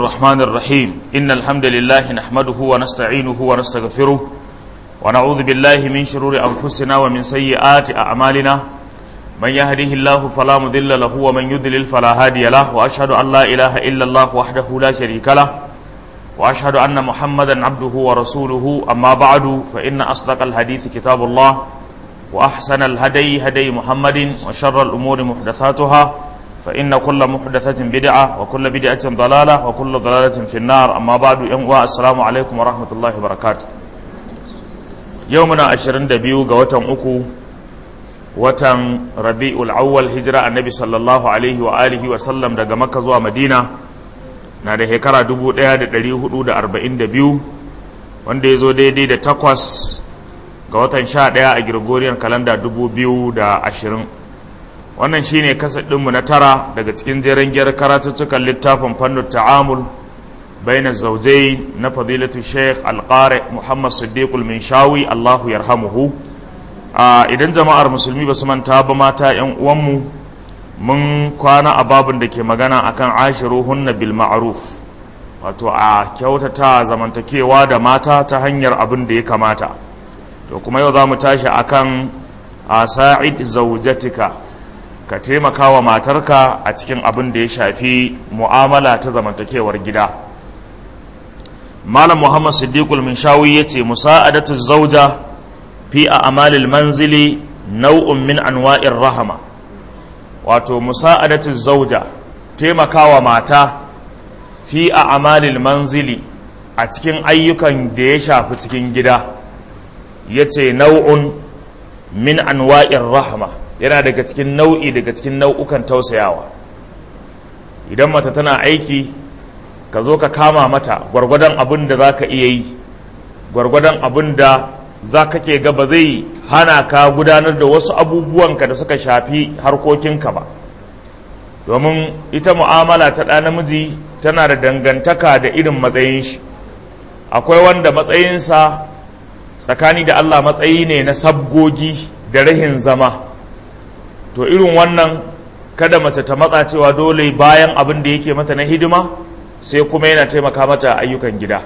الرحمن الرحيم إن الحمد لله نحمده ونستعينه ونستغفره ونعوذ بالله من شرور أنفسنا ومن سيئات أعمالنا من يهده الله فلا مضل له ومن يضلل فلا هادي له وأشهد أن لا إله إلا الله وحده لا شريك له وأشهد أن محمدا عبده ورسوله أما بعد فإن أصدق الحديث كتاب الله وأحسن الهدي هدي محمد وشر الأمور محدثاتها فإن كل محدثة بدعة وكل بدعة ضلالة وكل ضلالة في النار أما بعد يوم السلام عليكم ورحمة الله وبركاته يومنا عشرين دبيو قوتم أكو وتم ربيع الأول هجرة النبي صلى الله عليه وآله وسلم دقى مكة زوا مدينة na da shekara 1442 wanda ya zo daidai da takwas ga watan sha ɗaya a Gregorian kalanda 2020 wannan shine kasar ɗinmu na tara daga cikin jeren gyar karatuttukan littafin fannin ta'amul baina zaujai na fadilatu sheikh alƙare muhammad siddiqul minshawi allahu yarhamuhu idan jama'ar musulmi ba su manta ba mata 'yan uwanmu mun kwana a babin da ke magana akan ashiruhunna bil ma'ruf wato a kyautata zamantakewa da mata ta hanyar abin da ya kamata to kuma yau za mu tashi akan a sa'id zaujatika ka taimaka wa matarka a cikin abin da ya shafi mu'amala ta zamantakewar gida malam muhammad siddiqul minshawi ya ce musa'adatu zauja fi a amalil manzili nau'un min anwa'in rahama wato musa'adatu zauja taimakawa mata fi a amalil manzili a cikin ayyukan da ya shafi cikin gida ya ce nau'un min anwa'in rahama yana daga cikin nau'i daga cikin nau'ukan tausayawa idan mata tana aiki ka zo ka kama mata gwargwadon abin da za ka iya yi gwargwadon abin da za ka ke gaba zai hana ka gudanar da wasu abubuwanka da suka shafi harkokinka ba domin ita mu'amala ta ɗa namiji tana da dangantaka da irin matsayin shi akwai wanda matsayinsa tsakani da allah matsayi ne na sabgogi da rahin zama to irin wannan kada mace ta matsa cewa dole bayan abin da yake mata na hidima sai kuma yana taimaka mata ayyukan gida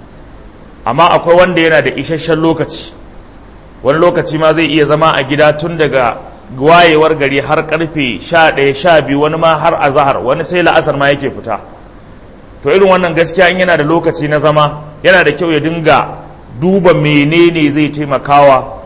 amma akwai wanda yana da isasshen lokaci wani lokaci ma zai iya zama a gida tun daga wayewar gari har karfe sha ɗaya sha biyu wani ma har azahar wani sai la'asar ma yake fita to irin wannan gaskiya in yana da lokaci na zama yana da kyau ya dinga duba menene zai taimakawa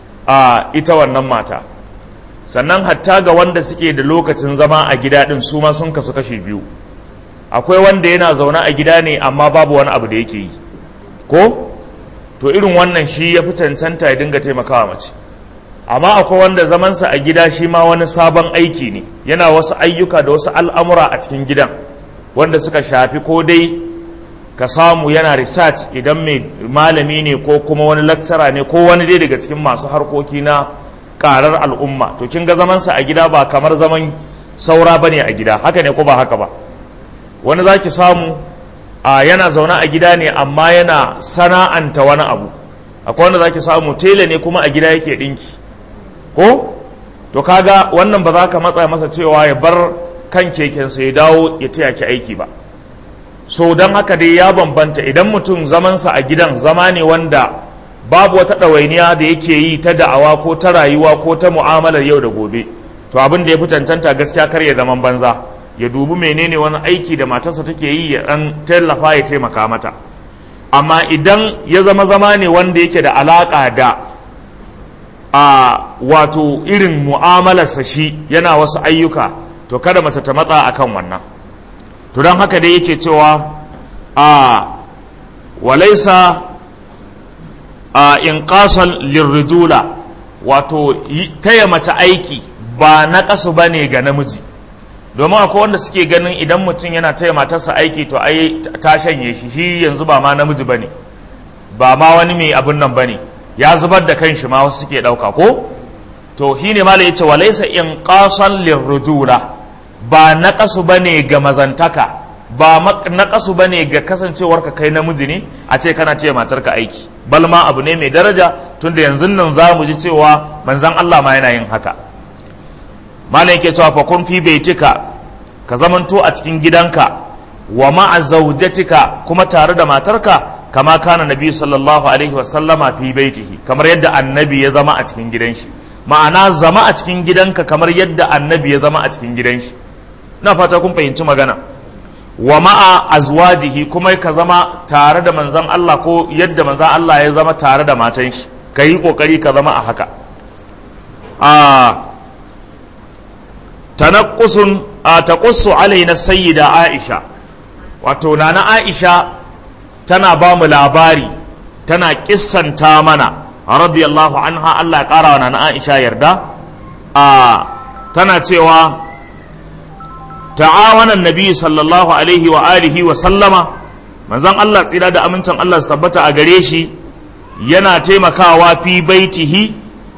a ita wannan mata sannan hatta ga wanda suke da lokacin zama a gida din su ma sun kasu kashe biyu akwai wanda yana zaune a gida ne amma babu wani abu da yake yi ko to irin wannan shi ya fi cancanta ya dinga taimakawa mace amma akwai wanda zamansa a gida shi ma wani sabon aiki ne yana wasu ayyuka da wasu al'amura a cikin gidan wanda suka shafi ko dai ka samu yana research idan mai malami ne ko kuma wani lecturer ne ko wani dai daga cikin masu harkoki na karar al'umma to kin ga zamansa a gida ba kamar zaman saura bane a gida haka ne ko ba haka ba wani zaki samu a yana zaune a gida ne amma yana sana'anta wani abu akwai wanda zaki samu tela ne kuma a gida yake dinki ko to kaga wannan ba za ka matsa masa cewa ya bar kan kekensa ya dawo ya taya ki aiki ba so don haka dai ya bambanta idan mutum zamansa a gidan zama ne wanda babu wata ɗawainiya da yake yi ta da'awa ko ta rayuwa ko ta mu'amalar yau da gobe to abin da ya fi cancanta gaskiya kar ya zaman banza ya dubi menene wani aiki da matarsa take yi ya ɗan tallafa ya taimaka mata amma idan ya zama zama ne wanda yake da alaƙa da a wato irin mu'amalarsa shi yana wasu ayyuka to kada mace ta matsa akan wannan to don haka dai yake cewa a walaisa a inqasan lirrijula wato taya mace aiki ba na kasu bane ga namiji domin akwai wanda suke ganin idan mutum yana taya matarsa aiki to ai ta shanye shi shi yanzu ba ma namiji bane ba ma wani mai abin nan bane ya zubar da kanshi ma wasu suke dauka ko to shine malai yace walaysa inqasan lirrujula ba naqasu bane ga mazantaka ba naqasu bane ga kasancewarka kai namiji ne a ce kana ce matarka aiki bal ma abu ne mai daraja tunda yanzu nan za mu ji cewa manzon Allah ma yana yin haka malam yake cewa fa kun fi baitika ka zamanto a cikin gidanka wa ma'a zawjatika kuma tare da matarka kama kana nabi sallallahu alaihi wasallama fi baitihi kamar yadda annabi ya zama a cikin gidan shi ma'ana zama a cikin gidanka kamar yadda annabi ya zama a cikin gidan shi na fata kun fahimci magana wa ma'a azwajihi kuma ka zama tare da manzan Allah ko yadda manzan Allah ya zama tare da matan shi ka yi kokari ka zama a haka a tanaqqusun a taqussu alaina sayyida Aisha wato nana Aisha tana ba mu labari tana kissanta mana radiyallahu anha Allah ya kara wa nana Aisha yarda a tana cewa ta'awana nabi sallallahu alaihi wa alihi wa sallama manzon Allah tsira da amincin Allah su tabbata a gare shi yana taimakawa fi baitihi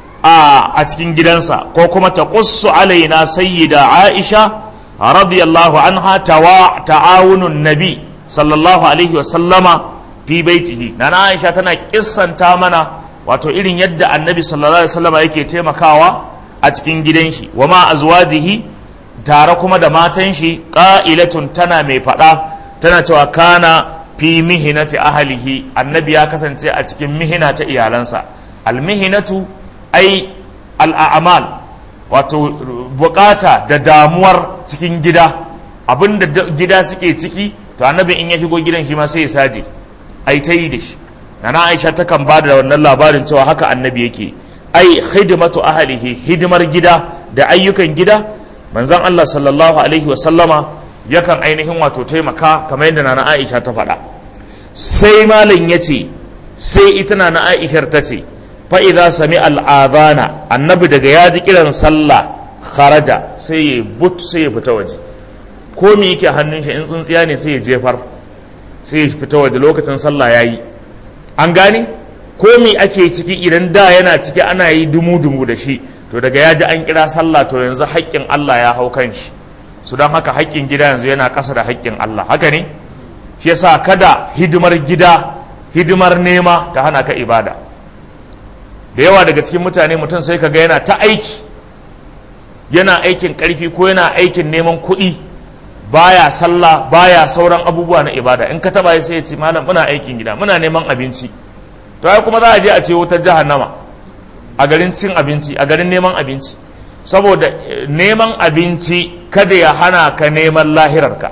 a a cikin gidansa ko kuma taqussu alaina sayyida Aisha radiyallahu anha tawa ta'awunun nabi sallallahu alaihi wa sallama fi baitihi nana Aisha tana kissanta mana wato irin yadda annabi sallallahu alaihi wa sallama yake taimakawa a cikin gidan shi wa ma azwajihi tare kuma da matan shi ƙa'ilatun tana mai faɗa tana cewa kana fi mihinati ahalihi annabi ya kasance a cikin mihina ta iyalansa almihinatu ai al'amal wato bukata da damuwar cikin gida abinda gida suke ciki to annabi in ya shigo gidan shi ma sai ya saje ai ta yi da shi nana aisha takan ba da wannan labarin cewa haka annabi yake ai hidimatu ahalihi hidimar gida da ayyukan gida manzon Allah sallallahu alaihi wasallama yakan ainihin wato taimaka kamar yadda nana Aisha ta faɗa sai malam ya ce sai ita nana Aishar ta ce fa idza sami al'adana annabi daga ya ji kiran sallah kharaja sai ya but sai ya fita waje ko me yake hannun shi in tsintsiya ne sai ya jefar sai ya fita waje lokacin sallah yayi an gane ko me ake ciki idan da yana ciki ana yi dumu-dumu da shi to daga ya ji an kira sallah to yanzu haƙƙin Allah ya hau kan shi su don haka haƙƙin gida yanzu yana ƙasa da haƙƙin Allah haka ne shi yasa kada hidimar gida hidimar nema ta hana ka ibada da yawa daga cikin mutane mutum sai ka ga yana ta aiki yana aikin ƙarfi ko yana aikin neman kuɗi baya sallah baya sauran abubuwa na ibada in ka taba sai ya ce malam muna aikin gida muna neman abinci to ai kuma za a je a ce wutar jahannama a garin cin abinci a garin neman abinci saboda neman abinci kada ya hana ka neman lahirarka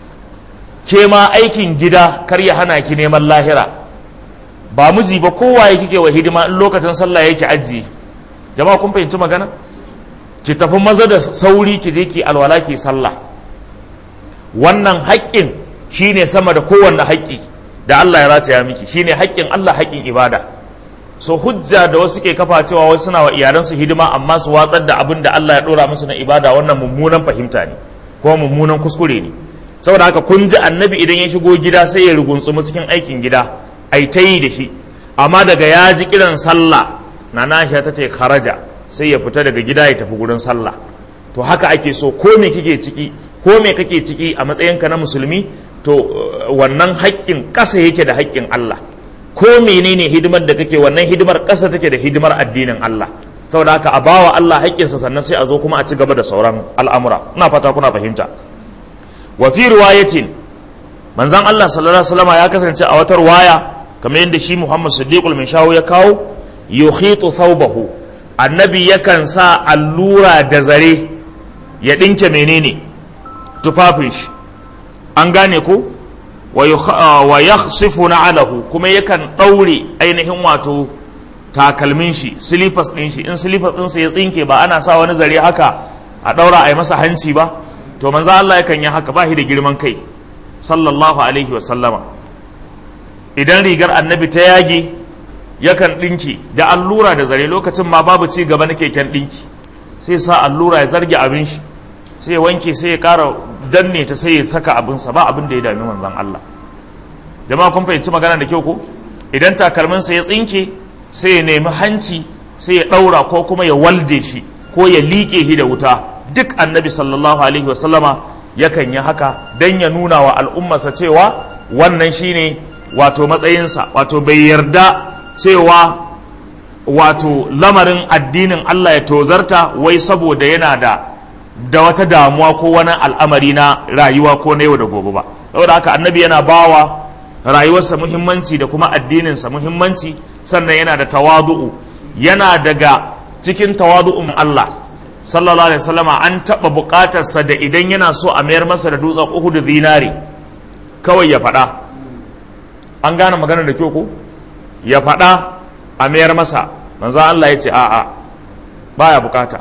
ke ma aikin gida kar ya hana ki neman lahira ba miji ba kowa ya kike wa hidima in lokacin sallah yake ajiye jama'a kun fahimci magana ki tafi maza da sauri ki je ki alwala ki sallah wannan haƙƙin shine sama da kowanne haƙƙi da Allah ya rataya miki shine haƙƙin Allah haƙƙin ibada so hujja da wasu ke kafa cewa wasu suna wa iyalansu hidima amma su watsar da abin da Allah ya dora musu na ibada wannan mummunan fahimta ne ko mummunan kuskure ne saboda haka kun ji annabi idan ya shigo gida sai ya rugunsumu cikin aikin gida ai ta yi da shi amma daga ya ji kiran sallah na nasha ta ce kharaja sai ya fita daga gida ya tafi gurin sallah to haka ake so ko me kike ciki ko me kake ciki a matsayinka na musulmi to wannan haƙƙin ƙasa yake da haƙƙin Allah ko menene hidimar da kake wannan hidimar ƙasa take da hidimar addinin Allah saboda haka a bawa Allah haƙƙinsa sannan sai a zo kuma a ci gaba da sauran al'amura ina fata kuna fahimta wa fi riwayatin manzon Allah sallallahu alaihi wasallam ya kasance a wata riwaya kamar yadda shi Muhammad Siddiqul Minshawu ya kawo yukhitu thawbahu annabi yakan sa allura da zare ya dinke menene tufafin shi an gane ko wa yakhsifu na'alahu kuma yakan ɗaure ainihin wato takalmin shi silifas ɗin shi in silifas ɗinsa ya tsinke ba ana sa wani zare haka a ɗaura a yi masa hanci ba to manzo Allah yakan yi haka ba shi da girman kai sallallahu alaihi wa sallama idan rigar annabi ta yage yakan ɗinki da allura da zare lokacin ma babu ci gaba na keken ɗinki sai sa allura ya zarge abin shi sai ya wanke sai ya ƙara danne ta sai ya saka abinsa ba abin da ya dami manzon Allah jama'a kun fahimci magana da kyau ko idan takalminsa ya tsinke sai ya nemi hanci sai ya ɗaura ko kuma ya walde shi ko ya liƙe shi da wuta duk annabi sallallahu alaihi wasallama yakan yi haka don ya nuna wa al'ummarsa cewa wannan shine wato matsayinsa wato bai yarda cewa wato lamarin addinin Allah ya tozarta wai saboda yana da da wata damuwa ko wani al'amari na rayuwa ko na yau da gobe ba saboda haka annabi yana bawa rayuwarsa muhimmanci da kuma addininsa muhimmanci sannan yana da tawadu'u yana daga cikin tawadu'un Allah sallallahu alaihi wasallama an taɓa buƙatarsa da idan yana so a mayar masa da dutsen Uhud zinari kawai ya faɗa an gane magana da kyau ko ya faɗa a mayar masa manzo Allah ya ce a'a baya bukata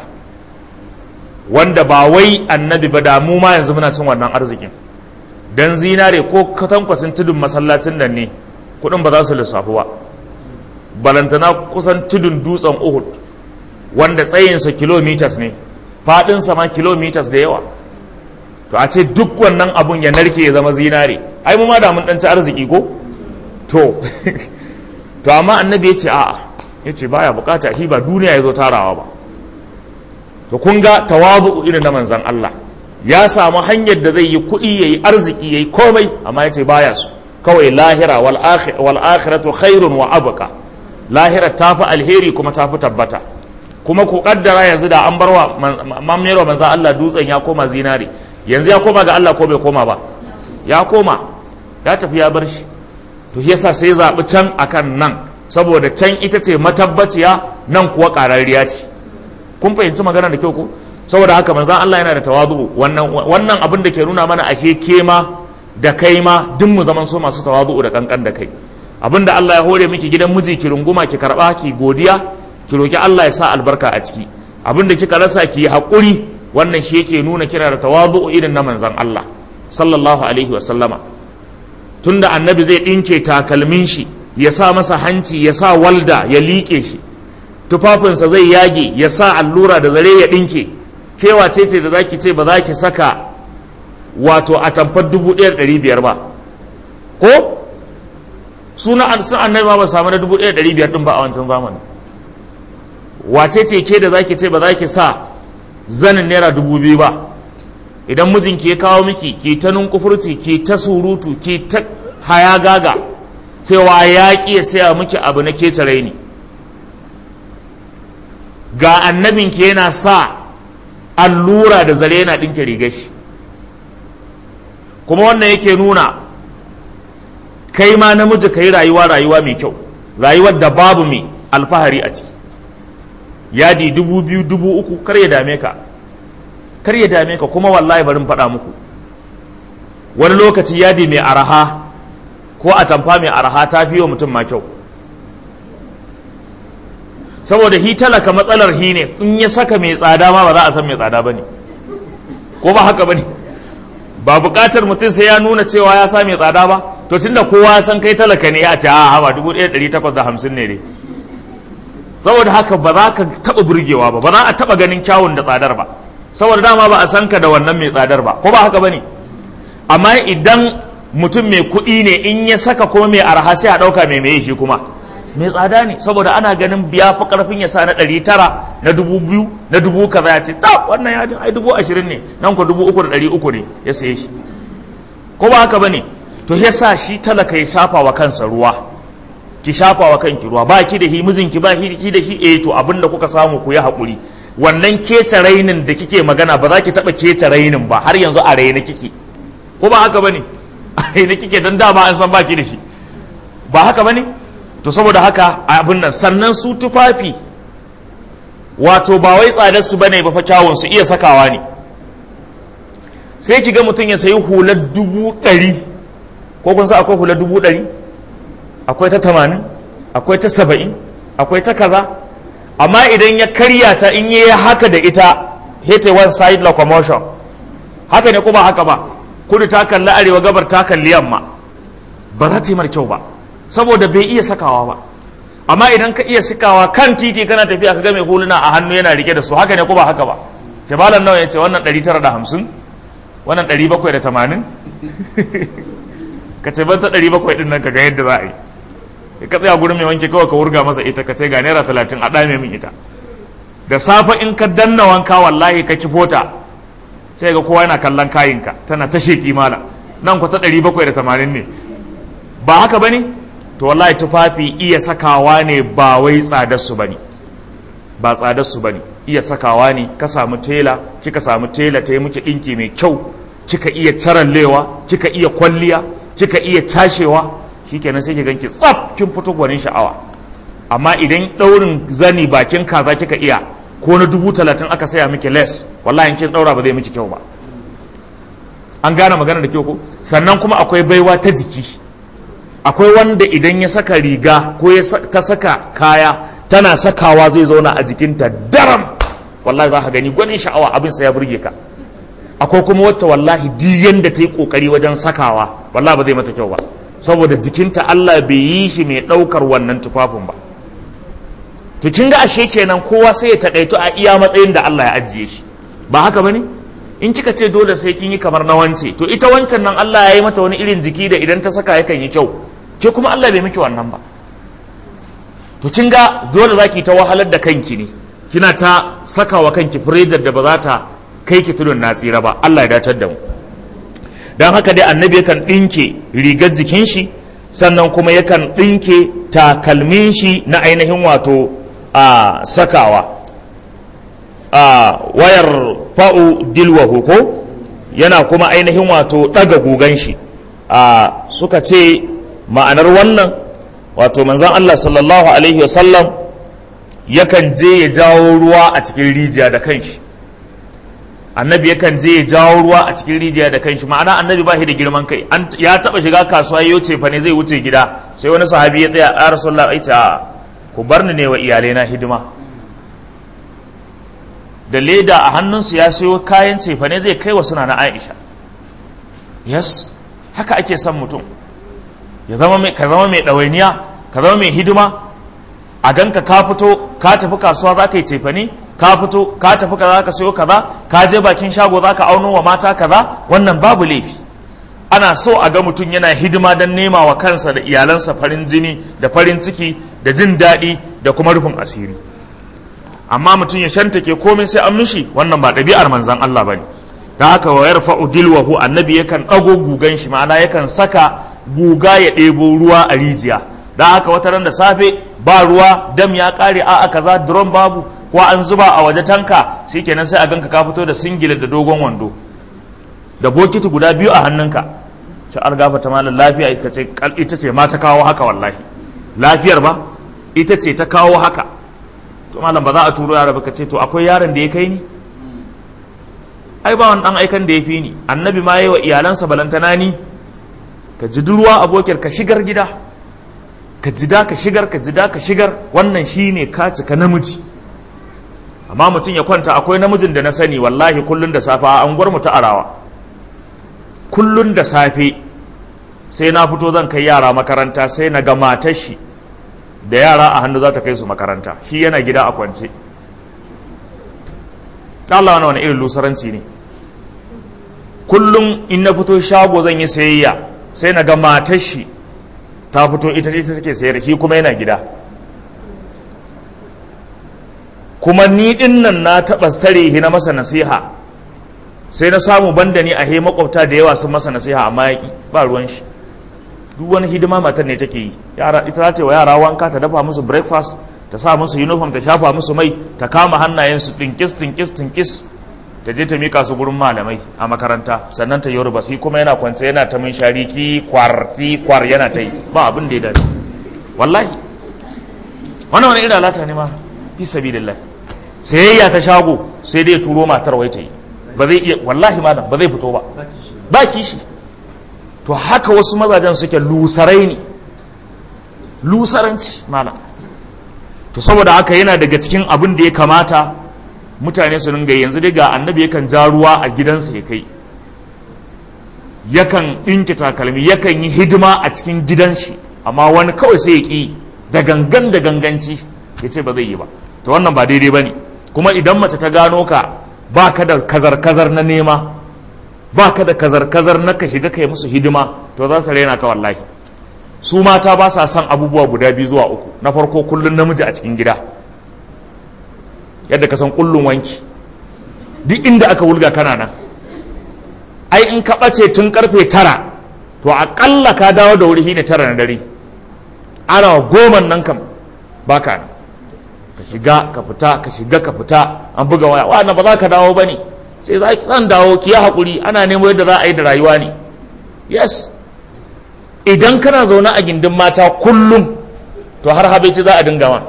wanda ba wai annabi ba da mu ma yanzu muna cin wannan arzikin dan zinare ko katankwacin tudun masallacin nan ne kudin ba za su lissafu ba balantana kusan tudun dutsen Uhud wanda tsayinsa kilometers ne faɗinsa ma kilometers da yawa to a ce duk wannan abun ya narke ya zama zinare ai mu ma da mun ci arziki ko to to amma annabi ya ce a'a ya ce baya bukata shi ba duniya ya zo tarawa ba to kun ga tawazu irin na manzan Allah ya samu hanyar da zai yi kuɗi ya yi arziki ya yi komai amma ya ce baya su kawai lahira wal akhiratu khairun wa abqa lahira ta fi alheri kuma ta fi tabbata kuma ku kaddara yanzu da an barwa mamero manzan Allah dutsen ya koma zinari yanzu ya koma ga Allah ko bai koma ba ya koma ya tafi ya bar shi to yasa sai zaɓi can akan nan saboda can ita ce matabbaciya nan kuwa ƙararriya ce kun fahimci magana da kyau ko saboda haka manzan Allah yana da tawazu wannan wannan abin da ke nuna mana ashe kema da kai ma duk mu zaman so masu tawazu da kankan da kai abin da Allah ya hore miki gidan miji ki runguma ki karba ki godiya ki roki Allah ya sa albarka a ciki abin da kika rasa ki yi haƙuri wannan shi yake nuna kira da tawazu irin na manzan Allah sallallahu alaihi wa sallama tunda annabi zai ɗinke takalmin shi ya sa masa hanci ya sa walda ya liƙe shi tufafinsa zai yage ya sa allura da zare ya ɗinke kewa ce ce da za ki ce ba za ki saka wato a tamfar dubu ɗaya ɗari biyar ba ko suna sun annabi ma ba samu na dubu ɗaya ɗari biyar ɗin ba a wancan zamanin wace ce ke da za ki ce ba za ki sa zanin naira dubu biyu ba idan mijinki ya kawo miki ki ta nunkufurci ki ta surutu ki ta haya gaga cewa ya ƙi ya saya miki abu na ketare ni ga annabinki yana sa allura da zare yana ɗinke rigar shi kuma wannan yake nuna kai ma namiji ka yi rayuwa rayuwa mai kyau rayuwar da babu mai alfahari a ciki yadi dubu biyu dubu uku kar ya dame ka kar ya dame ka kuma wallahi bari faɗa muku wani lokaci yadi mai araha ko a tamfa mai araha ta fi wa mutum ma kyau saboda hi talaka matsalar hi ne in ya saka mai tsada ma ba za a san mai tsada ba ne ko ba haka ba ne ba buƙatar mutum sai ya nuna cewa ya sa mai tsada ba to tunda kowa ya san kai talaka ne ya ce a hawa dubu ɗaya ɗari takwas da hamsin ne dai saboda haka ba za ka taɓa burgewa ba ba za a taɓa ganin kyawun da tsadar ba saboda dama ba a san ka da wannan mai tsadar ba ko ba haka ba ne amma idan mutum mai kuɗi ne in ya saka kuma mai arha sai a ɗauka mai mai shi kuma mai tsada ne saboda ana ganin biya fi ƙarfin ya sa na ɗari tara na dubu biyu na dubu kaza ya ce ta wannan yadin ai dubu ashirin ne nan ku dubu uku da ɗari uku ne ya saye shi ko ba haka ba ne to ya sa shi talaka ya shafa wa kansa ruwa ki shafa wa kanki ruwa ba ki da hi mijinki ba ki da shi eh to abin da kuka samu ku yi haƙuri wannan kece rainin da kike magana ba za ki taɓa kece rainin ba har yanzu a raina kike ko ba haka bane a raina kike don dama an san baki da shi ba haka bane to saboda haka abin nan sannan su tufafi wato ba wai tsadar su bane ba fa kyawun su iya sakawa ne sai ki ga mutum ya sayi hular dubu ɗari ko kun sa akwai hular dubu ɗari akwai ta tamanin akwai ta saba'in akwai ta kaza amma idan ya karya ta in yi haka da ita hete one side locomotion haka ne kuma haka ba kudu ta kalli arewa gabar ta kalli yamma ba za ta yi kyau ba saboda bai iya sakawa ba amma idan ka iya sakawa kan titi kana tafiya ka ga mai huluna a hannu yana rike da su haka ne kuma haka ba ce malam nawa ya ce wannan 950 wannan 780 ka ce ban ta 700 din nan ka ga yadda za a yi ka tsaya gurin mai wanke kawai ka wurga masa ita ka ce ga naira talatin a ɗame min ita da safe in ka danna wanka wallahi ka kifo ta sai ga kowa yana kallon kayinka tana ta sheƙi mala nan ku ta ɗari bakwai da tamanin ne ba haka ba ne to wallahi tufafi iya sakawa ne ba wai tsadarsu ba ne ba tsadarsu ba ne iya sakawa ne ka samu tela kika samu tela ta yi muke ɗinki mai kyau kika iya carallewa kika iya kwalliya kika iya cashewa shikenan sai ki ganki tsaf kin fito gwanin sha'awa amma idan daurin zani bakin kaza kika iya ko na dubu talatin aka saya miki les wallahi in kin daura ba zai miki kyau ba an gane magana da kyau ko sannan kuma akwai baiwa ta jiki akwai wanda idan ya saka riga ko ya ta saka kaya tana sakawa zai zauna a jikinta daram wallahi za ka gani gwanin sha'awa abin sa ya burge ka akwai kuma wacce wallahi duk yanda ta yi kokari wajen sakawa wallahi ba zai mata kyau ba saboda jikinta Allah bai yi shi mai daukar wannan tufafin ba to kin ga ashe kenan kowa sai ya takaito a iya matsayin da Allah ya ajiye shi ba haka bane in kika ce dole sai kin yi kamar na wance to ita wancan nan Allah ya yi mata wani irin jiki da idan ta saka yakan yi kyau ke kuma Allah bai miki wannan ba to kin ga dole zaki ta wahalar da kanki ne kina ta saka wa kanki firejar da ba za ta kai ki tudun na tsira ba Allah ya datar da mu dan haka dai annabi yakan dinke rigar jikin shi sannan kuma yakan dinke takalmin shi na ainihin wato a sakawa a wayar fa'u dilwahu ko yana kuma ainihin wato ɗaga gugan shi a suka ce ma'anar wannan wato manzan Allah sallallahu alaihi wasallam yakan je ya jawo ruwa a cikin rijiya da kanshi annabi yakan je ya jawo ruwa a cikin rijiya da kanshi ma'ana annabi ba shi da girman kai ya taba shiga kasuwa yau ce fa ne zai wuce gida sai wani sahabi ya tsaya a rasulullah ai ta ku bar ni ne wa iyalai na hidima da leda a hannunsu ya sayo kayan cefane zai kai wa suna na aisha yes haka ake son mutum ya zama mai ka zama mai ɗawainiya ka zama mai hidima a ganka ka fito ka tafi kasuwa za ka yi cefane ka fito ka tafi kaza ka sayo kaza ka je bakin shago za ka auno wa mata kaza wannan babu laifi ana so a ga mutum yana hidima don nema wa kansa da iyalansa farin jini da farin ciki da jin daɗi da kuma rufin asiri amma mutum ya shantake komai sai an mishi wannan ba ɗabi'ar manzan Allah bane da haka wa yarfa'u dilwahu annabi yakan ɗago gugan shi ma'ana yakan saka guga ya ɗebo ruwa a rijiya da haka wata ran da safe ba ruwa dam ya ƙare a a kaza drum babu ko an zuba a waje tanka kenan sai a ganka ka fito da singile da dogon wando da bokiti guda biyu a hannunka sai an gafata malam lafiya ita ce ma ta kawo haka wallahi lafiyar ba ita ce ta kawo haka to malam ba za a turo yara ba ka ce to akwai yaron da ya kai ni ai ba wani dan aikan da ya fi ni annabi ma yi wa iyalansa balantana ni ka ji ruwa abokiyar ka shigar gida ka jida ka shigar ka jida ka shigar wannan shine ka cika namiji amma mutum ya kwanta akwai namijin da na sani wallahi kullun da safe a anguwar mu ta arawa kullun da safe sai na fito zan kai yara makaranta sai na ga matar shi da yara a hannu za ta kai su makaranta shi yana gida a kwance Allah wani wani irin lusaranci ne kullum in na fito shago zan yi sayayya sai na ga matar shi ta fito ita ita take sayar shi kuma yana gida kuma ni din nan na taɓa sare na masa nasiha sai na samu banda ni a he makwabta da yawa sun masa nasiha amma ya ba ruwan shi duk wani hidima matar ne take yi yara ita za ta wa yara wanka ta dafa musu breakfast ta sa musu uniform ta shafa musu mai ta kama hannayensu tinkis tinkis tinkis ta je ta mika su gurin malamai a makaranta sannan ta yoruba shi kuma yana kwance yana ta min shari ki kwar ki kwar yana ta yi ba abin da ya dace wallahi wannan wani irin alata ne ma fi sabilillah sayayya ta shago sai dai turo matar wai ta yi ba zai iya wallahi ma ba zai fito ba ba kishi to haka wasu mazajen suke lusarai ne lusaranci malam to saboda haka yana daga cikin abin da ya kamata mutane su dinga yanzu dai ga annabi yakan ja ruwa a gidansa ya kai yakan ɗinki takalmi yakan yi hidima a cikin gidan shi amma wani kawai sai ya ƙi da gangan da ganganci ya ce ba zai yi ba to wannan ba daidai ba ne kuma idan mace ta gano ka ba ka da kazar-kazar na nema ba ka da kazar-kazar na ka shiga kai musu hidima to za ta raina ka wallahi su mata ba sa son abubuwa guda biyu zuwa uku na farko kullun namiji a cikin gida yadda ka san kullun wanki duk inda aka wulga kana nan ai in ka ɓace tun karfe tara to aƙalla ka dawo da wuri ne tara na dare ana goma nan kam ba ka nan ka shiga ka fita ka shiga ka fita an buga waya wa ba za ka dawo ba ne sai za zan dawo ki ya haƙuri ana nemo yadda za a yi da rayuwa ne yes idan kana zaune a gindin mata kullum to har habaici za a dinga ma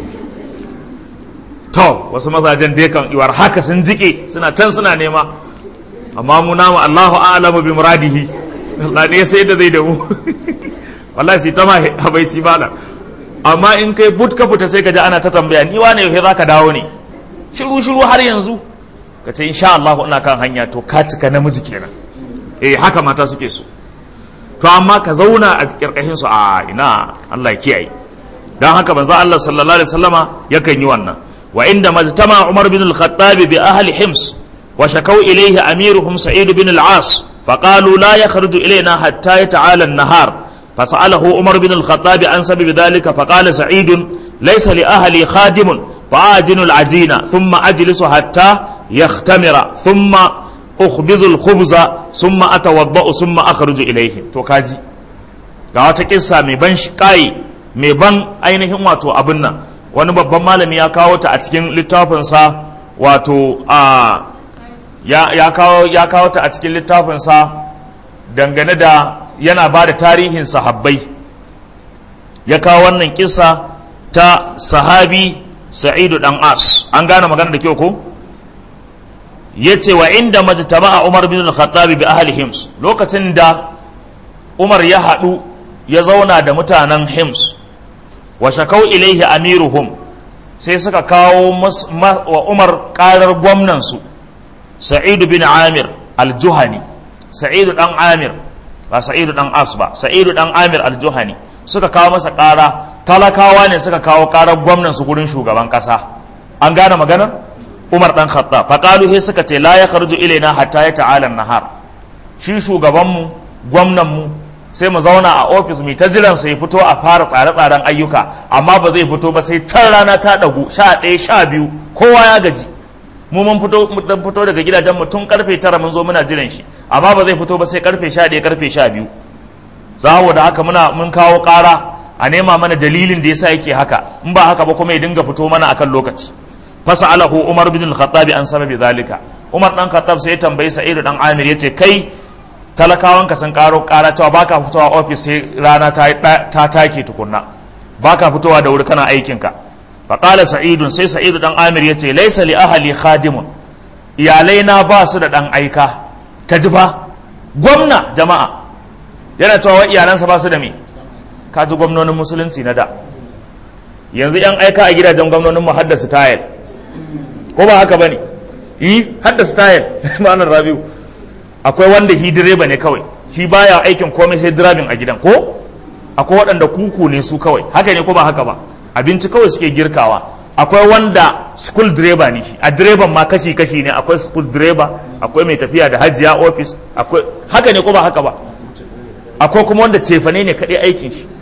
to wasu mazajen dai kan iwar haka sun jike suna can suna nema amma mu namu Allahu a'lamu bi muradihi Allah ne sai da zai da mu wallahi sai ta ma habaici bala amma in kai but ka fita sai ka ji ana ta tambaya ni wane yau zaka dawo ne shiru shiru har yanzu ka ce insha Allah ina kan hanya to ka cika namiji kenan eh haka mata suke so to amma ka zauna a kirkashin su a ina Allah ya kiyaye dan haka manzo Allah sallallahu alaihi wasallama yakan yi wannan wa inda majtama Umar bin al-Khattab bi ahli Hims wa shakau ilayhi amiruhum Sa'id bin al-As فقالوا لا يخرج إلينا حتى يتعالى النهار فسأله عمر بن الخطاب عن سبب ذلك فقال سعيد ليس لأهلي خادم فآجن العجين ثم أجلس حتى يختمر ثم أخبز الخبز ثم أتوضأ ثم أخرج إليه توكاجي ga wata kissa mai ban kai mai ban ainihin wato abin nan wani babban malami ya kawo ta a cikin littafinsa wato a ya kawo ya kawo ta a cikin littafinsa dangane da yana ba da tarihin sahabbai ya kawo wannan kissa ta sahabi sa'idu dan as an gane magana da kyau ko ya ce wa inda majtama'a umar bin al-khattab bi ahli hims lokacin da umar ya haɗu ya zauna da mutanen hims wa shakau ilaihi amiruhum sai suka kawo wa umar ƙarar gwamnansu sa'idu bin amir al-juhani sa'idu dan amir ba sa'idu dan as ba sa'idu dan amir al-juhani suka kawo masa ƙara talakawa ne suka kawo ƙarar gwamnan su gurin shugaban ƙasa an gane maganar umar dan khattab faqalu he suka ce la yakhruju ilaina hatta ya ta'ala nahar shi shugaban mu gwamnan mu sai mu zauna a ofis mu ta jiran sai fito a fara tsare-tsaren ayyuka amma ba zai fito ba sai can rana ta dagu sha ɗaya sha biyu kowa ya gaji mu mun fito dan fito daga gidajen mu tun karfe tara mun zo muna jiran shi amma ba zai fito ba sai karfe sha ɗaya karfe sha biyu saboda haka muna mun kawo ƙara a nema mana dalilin da yasa yake haka in ba haka ba kuma ya dinga fito mana akan lokaci fasalahu umar bin al-khattab an sababi zalika umar dan khattab sai ya tambayi sa'id dan amir yace kai talakawan ka sun karo ƙara cewa baka fitowa office sai rana ta ta take tukunna baka fitowa da wuri kana aikin ka faƙala sa'idun sai sa'idu ɗan amir ya ce laisa li ahali khadimun iyalai na ba su da ɗan aika ka ji fa gwamna jama'a yana cewa iyalansa ba su da me ka ji gwamnonin musulunci na da yanzu yan aika a gidajen gwamnonin mu haddasa tayel ko ba haka bane yi haddasa tayel ma'anar rabiu akwai wanda shi direba ne kawai shi baya aikin komai sai dirabin a gidan ko akwai waɗanda kuku ne su kawai haka ne ko ba haka ba abinci kawai suke girkawa akwai wanda school driver ne shi a direban ma kashi kashi ne akwai school driver akwai mai tafiya da hajiya office akwai haka ne ko ba haka ba akwai kuma wanda cefane ne kaɗai aikin shi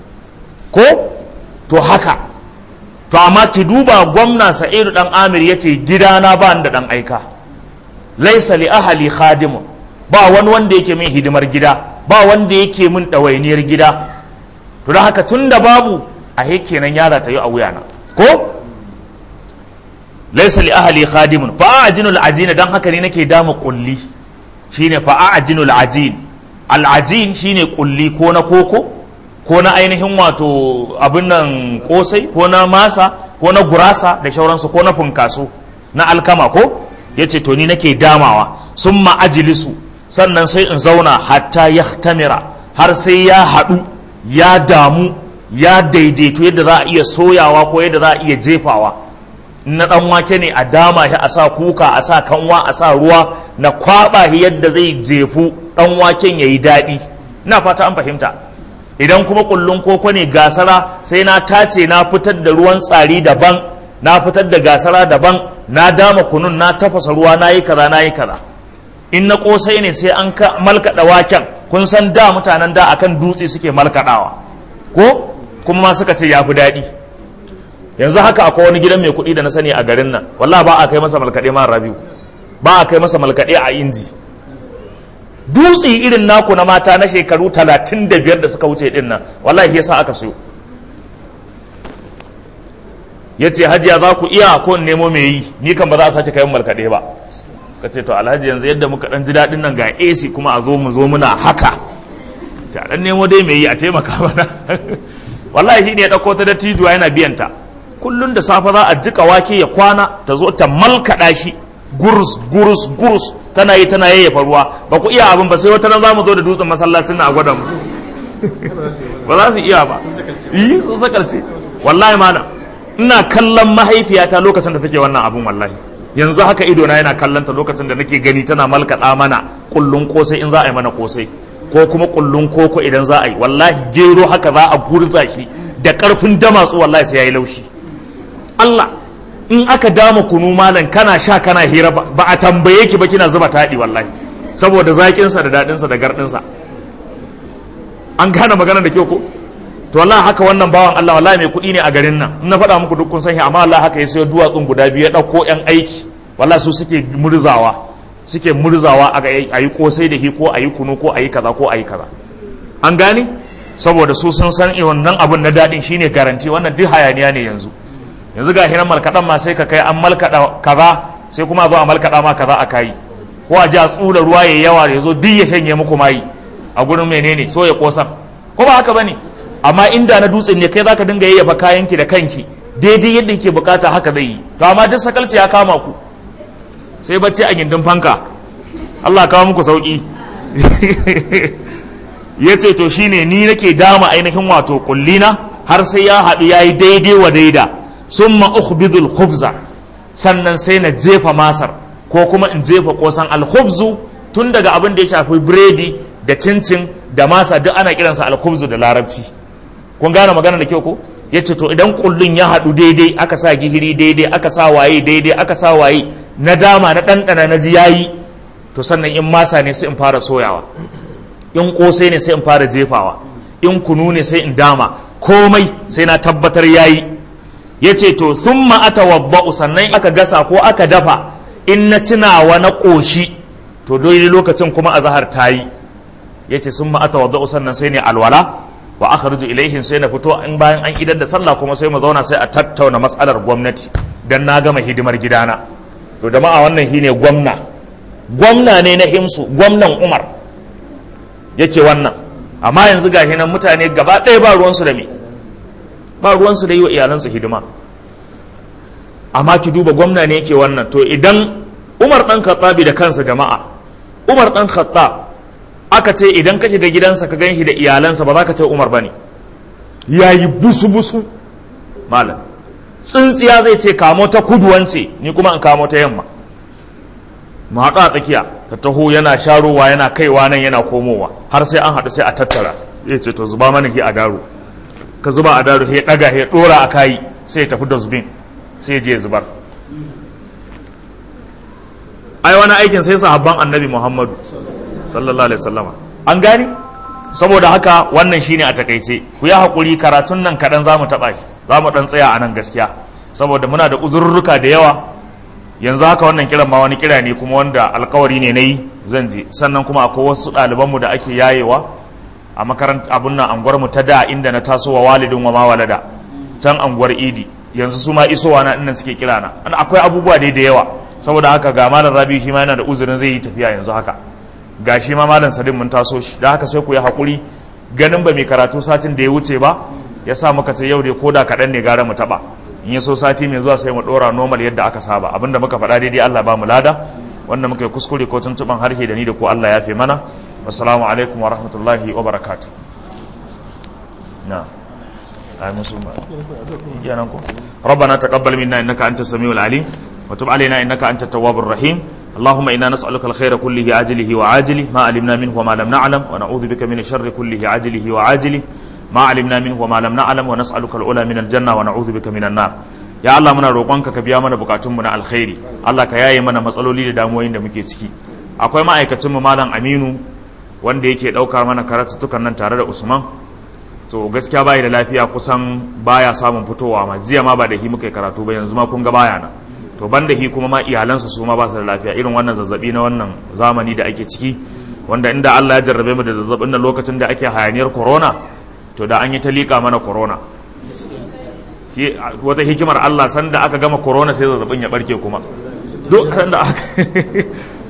ko to haka to amma ki duba gwamna sa'idu dan amir ya ce gidana ba da dan aika laisa li ahali khadimun ba wani wanda yake min hidimar gida ba wanda yake min ɗawainiyar gida to don haka tun da babu a kenan yara ta yi a wuyana ko laisa li ahli khadimun fa ajinul ajin dan haka ne nake dama kulli shine fa ajinul ajin al ajin shine kulli ko na koko ko na ainihin wato abin nan kosai ko na masa ko na gurasa da shauransu ko na funkaso na alkama ko yace to ni nake damawa summa ajlisu sannan sai in zauna hatta yahtamira har sai ya haɗu ya damu ya daidaito yadda za a iya soyawa ko yadda za a iya jefawa na dan wake ne a dama shi a sa kuka a sa kanwa a sa ruwa na kwaba shi yadda zai jefu dan waken yayi daɗi ina fata an fahimta idan kuma kullun koko ne gasara sai na tace na fitar da ruwan tsari daban na fitar da gasara daban na dama kunun na tafasa ruwa na yi kaza na yi kaza in na kosai ne sai an malkaɗa waken kun san da mutanen da akan dutse suke malkaɗawa ko kuma ma suka ce ya fi daɗi yanzu haka akwai wani gidan mai kuɗi da na sani a garin nan wallah ba a kai masa malkaɗe ma rabiu ba a kai masa malkaɗe a inji dutse irin naku na mata na shekaru talatin da biyar da suka wuce din nan wallahi yasa aka siyo ya ce hajiya za ku iya ko nemo mai yi ni kan ba za a sake kayan malkaɗe ba ka ce to alhaji yanzu yadda muka dan ji daɗin nan ga AC kuma a zo mu zo muna haka ce a dan nemo dai mai yi a taimaka mana wallahi shi ne ya ɗauko ta da tijuwa yana biyan ta kullun da safe za a jika wake ya kwana ta zo ta malkaɗa shi gurus gurus gurus tana yi tana yayyafa ruwa ba ku iya abin ba sai wata ran za mu zo da dutsen masallacin na a gwada mu ba za su iya ba yi sun sakalce wallahi mana ina kallon mahaifiyata lokacin da take wannan abun wallahi yanzu haka ido na yana kallon ta lokacin da nake gani tana malkaɗa mana kullun kosai in za a yi mana kosai ko kuma kullun koko idan za a yi wallahi gero haka za a gurza shi da karfin damatsu wallahi sai yayi laushi Allah in aka dama kunu malam kana sha kana hira ba a tambaye ki ba kina zuba taɗi wallahi saboda zaƙinsa da daɗinsa da garɗinsa an gane magana da kyau ko to wallahi haka wannan bawan Allah wallahi mai kuɗi ne a garin nan in na faɗa muku duk kun san shi amma wallahi haka ya sayo duwatsun guda biyu ya ɗauko ƴan aiki wallahi su suke murzawa suke murzawa a yi kosai da hi ko a yi kunu ko a yi kaza ko a yi kaza an gane saboda su sun san wannan abun na daɗin shine garanti wannan duk hayaniya ne yanzu yanzu ga hiran malkaɗan ma sai ka kai an malkaɗa kaza sai kuma a zo a malkaɗa ma kaza a kayi ko a ji a tsura ruwa ya yawa ya zo duk ya shanye muku mayi a gurin menene so ya kosan ko ba haka bane amma inda na dutsen ne kai zaka dinga yayyafa kayanki da kanki daidai yadda yake bukata haka zai yi to amma duk sakalci ya kama ku sai bacci a gindin fanka Allah kawo muku sauki ya ce to shine ni nake dama ainihin wato kullina har sai ya haɗu ya yi daidai wa daida sun ma'ukhbidul khubza sannan sai na jefa masar ko kuma in jefa kosan alkhubzu tun daga abin da ya shafi biredi da cincin da masa duk ana kiransa alkhubzu da larabci kun gane magana da kyau ko ya ce to idan kullun ya haɗu daidai aka sa gihiri daidai aka sa waye daidai aka sa waye na dama na ɗanɗana na ji yayi to sannan in masa ne sai in fara soyawa in kosai ne sai in fara jefawa in kunu ne sai in dama komai sai na tabbatar yayi ya ce to sun ma'ata wabba'u sannan aka gasa ko aka dafa in na cinawa na ƙoshi to dole lokacin kuma a zahar ta yi ya ce sun ma'ata wabba'u sannan sai ne alwala wa aka ruju ilaihin sai na fito in bayan an idar da sallah kuma sai mu zauna sai a tattauna matsalar gwamnati don na gama hidimar gidana to jama'a wannan shine gwamna gwamna ne na himsu gwamnan umar yake wannan amma yanzu ga nan mutane gaba ɗaya ba ruwansu da me ba ruwansu da yi wa iyalansu hidima amma ki duba gwamna ne yake wannan to idan umar ɗan khattabi da kansa jama'a umar ɗan khattab aka ce idan ka shiga gidansa ka gan shi da iyalansa ba za ka ce umar ba ne ya yi busu-busu malam tsintsiya zai ce kamo ta kudu wance ni kuma in kamo ta yamma mu haɗu a tsakiya ta taho yana sharowa yana kaiwa nan yana komowa har sai an haɗu sai a tattara ya ce to zuba mana hi a daro ka zuba a daro ya ɗaga ya ɗora a kayi sai ya tafi dustbin sai ya je ya zubar ai wani aikin sai sahabban annabi muhammadu sallallahu alaihi wasallama an gani saboda haka wannan shine a takaice ku yi haƙuri karatun nan kaɗan za mu taɓa shi za mu ɗan tsaya a nan gaskiya saboda muna da uzurruka da yawa yanzu haka wannan kiran ma wani kira ne kuma wanda alkawari ne na yi zan je sannan kuma akwai wasu ɗalibanmu da ake yayewa a makaranta abun nan anguwar mu ta da inda na taso wa walidin wa ma walada can anguwar idi yanzu su ma isowa na innan suke kira na akwai abubuwa dai da yawa saboda haka ga malam rabi shi ma yana da uzurin zai yi tafiya yanzu haka ga shi ma malam sadin mun taso shi da haka sai ku yi hakuri ganin ba mai karatu satin da ya wuce ba ya sa muka ce yau dai koda kaɗan ne gara mu taɓa in ya so sati mai zuwa sai mu ɗora normal yadda aka saba abinda muka faɗa daidai Allah ba mu lada wanda muka yi kuskure ko tuntuɓan harshe da ni da ko Allah ya fi mana wassalamu alaikum wa rahmatullahi wa barakatuh na ai musu ba kenan ko ربنا تقبل منا انك انت السميع العليم وتب علينا انك انت التواب الرحيم اللهم انا نسالك الخير كله عاجله وعاجله ما علمنا منه وما لم نعلم ونعوذ بك من الشر كله عاجله وعاجله ما علمنا منه وما لم نعلم ونسالك العلا من الجنه ونعوذ بك من النار ya Allah muna roƙonka ka biya mana bukatunmu na alkhairi Allah ka yaye mana matsaloli da damuwoyin da muke ciki akwai ma'aikacin mu malam Aminu wanda yake ɗaukar mana karatuttukan nan tare da Usman to gaskiya bai da lafiya kusan baya samun fitowa ma jiya ma ba da hi muka karatu ba yanzu ma kun ga baya na to ban da hi kuma ma iyalansa su ma ba su da lafiya irin wannan zazzabi na wannan zamani da ake ciki wanda inda Allah ya jarrabe mu da zazzabin nan lokacin da ake hayaniyar corona to da an yi ta liƙa mana corona shi wata hikimar Allah sanda aka gama corona sai zazzabin ya barke kuma duk sanda aka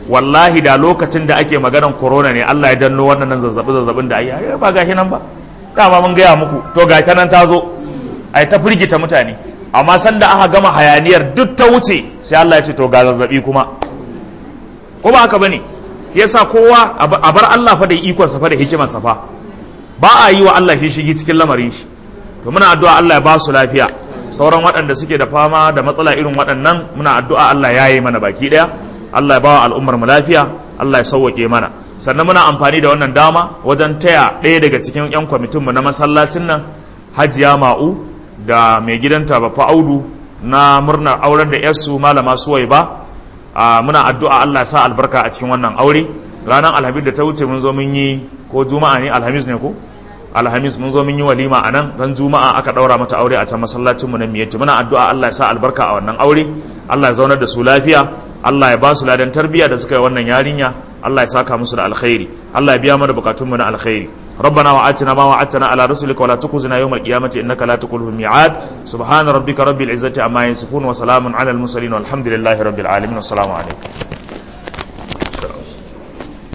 wallahi da lokacin da ake maganan corona ne Allah ya danno wannan zazzabi zazzabin da ayi ba gashi nan ba dama mun gaya muku to ga ta nan ta zo ai ta firgita mutane amma sanda aka gama hayaniyar duk ta wuce sai Allah ya ce to ga zazzabi kuma ko ba haka bane yasa kowa a bar Allah fa da ikon sa fa da hikimar sa fa ba a yi wa Allah shi shigi cikin lamarin shi to muna addu'a Allah ya ba su lafiya sauran waɗanda suke da fama da matsala irin waɗannan muna addu'a Allah ya yi mana baki ɗaya Allah ya ba wa al'ummar mu lafiya Allah ya sauwake mana sannan muna amfani da wannan dama wajen taya ɗaya daga cikin 'yan kwamitin mu na masallacin nan hajiya ma'u da mai gidanta bafa audu na murnar auren da yarsu malama suwai ba muna addu'a Allah ya sa albarka a cikin wannan aure ranar alhamis da ta wuce mun zo mun yi ko juma'a ne alhamis ne ko alhamis mun zo mun yi walima a nan ran juma'a aka daura mata aure a can masallacin mu na miyatti muna addu'a Allah ya sa albarka a wannan aure Allah ya zaunar da su lafiya Allah ya ba su ladan tarbiyya da suka yi wannan yarinya Allah ya saka musu da alkhairi Allah ya biya mana bukatun mu na alkhairi ربنا وآتنا ما وعدتنا على رسلك ولا تخزنا يوم القيامة إنك لا تخلف الميعاد سبحان ربك رب العزة عما يصفون وسلام على المرسلين والحمد لله رب العالمين والسلام عليكم